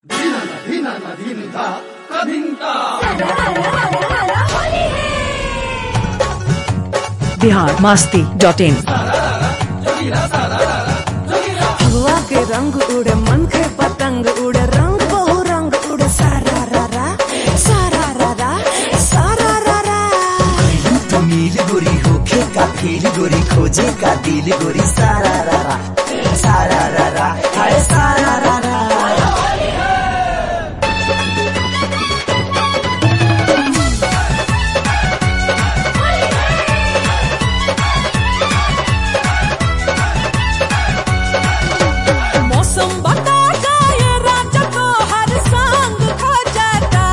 बिहार मास्ती डॉट इन हवा के रंग उड़े मन के पतंग उड़े रंग बहु रंग उड़े सारा रा रा सारा रा रा सारा रा रा तो मील गोरी होखे का फील गोरी खोजे का दिल गोरी सारा रा रा सारा रा रा हाय सारा रा रा मौसम बता जाए राजा को हर संग खो जाता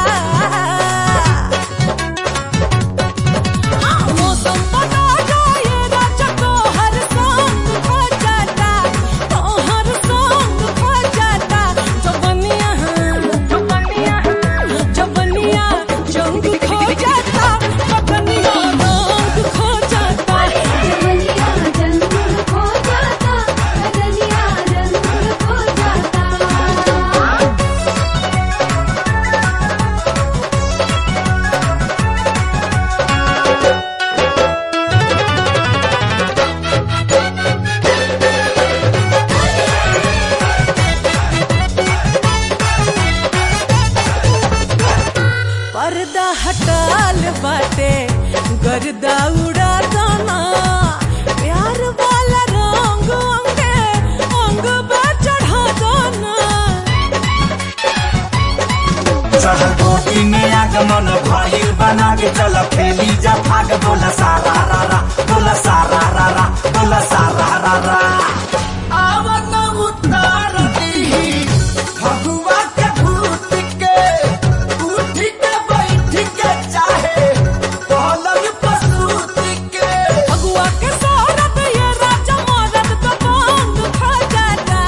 हाँ, मौसम बता जाए राजा को हर संग खो जाता तो हर संग खो जाता जबनिया जबनिया जबनिया जंग खो जाता बदनिया रंग खो जाता जवनिया जंग खो जाता बदनिया रंग खो जाता पर्दा हटाल बाटे गर्दा उड़ा दाना प्यार वाला रंग अंगे अंग पे चढ़ा दाना चढ़ल कोटी में आगमन भइल बना के चल खेली जा भाग बोला सारा रा रा बोला सारा रा रा बोला सारा रा रा आवत उतार दी भगवा के भूत के उठ के बैठ के चाहे पलंग पसूत के भगवा के सौरभ ये राजा मरद तो बांग खा जाता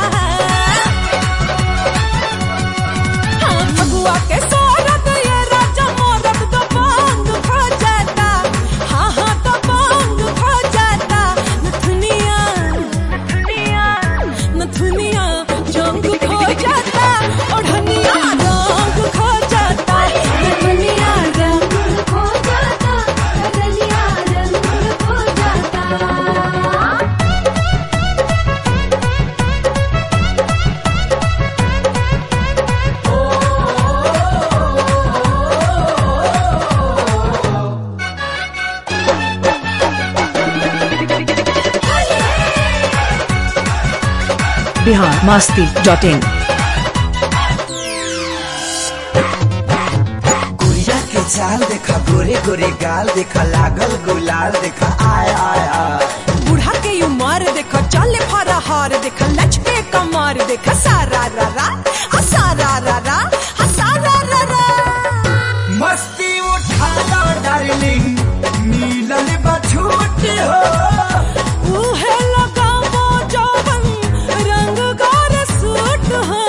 हाँ, भगवा के सौरभ ये राजा मरद तो बांग खा जाता हाँ हाँ तो बांग खा जाता नथुनिया नथुनिया नथुनिया जंग खो जाता ओढ़निया रंग खो जाता जवनिया रंग खो जाता बदनिया रंग खो जाता बिहार मास्ती डॉट इन गुड़िया के चाल देखा गोरे गोरे गाल देखा लागल गुलाल देखा आय आय आय बूढ़ा के उमर देखो चले फरहार देखो लचके कमर देखो सारा रा रा आ सारा रा रा आ सारा रा रा मस्ती उठा लो डार्लिंग मिलल बछूट हो उहे लगावो जवन रंग गोर सूट हो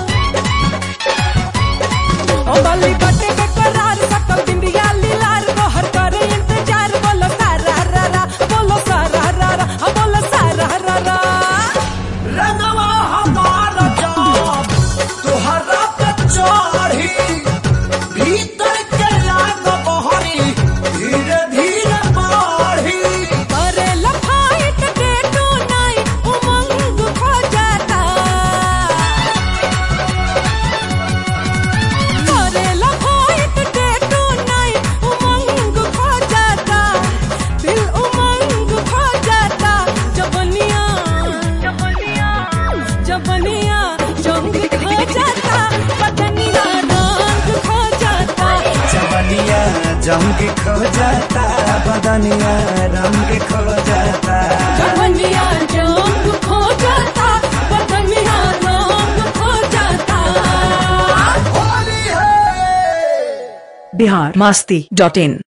ओ बली बटे बेकरार सकल बिंदिया लीलार गोहर करे इंतजार बोलो सारा रा रा बोलो सारा रा रा आ बोलो सारा रा रा रंगवा हमार जाब तोहरा पे चढ़ी भीतर के लाग बहरी धीरे धीरे बढ़ी करे लफाइट डे टू नाइट उमंग खो जाता करे लफाइट डे टू नाइट उमंग खो जाता दिल उमंग खो जाता जबनिया जबनिया जबनिया जंग खो जाता बदनिया रंग खो जाता जवनिया जंग खो जाता बदनिया रंग खो जाता जवनिया रंग खो जाता बदनिया रंग खो जाता होली है बिहार मास्ती डॉट इन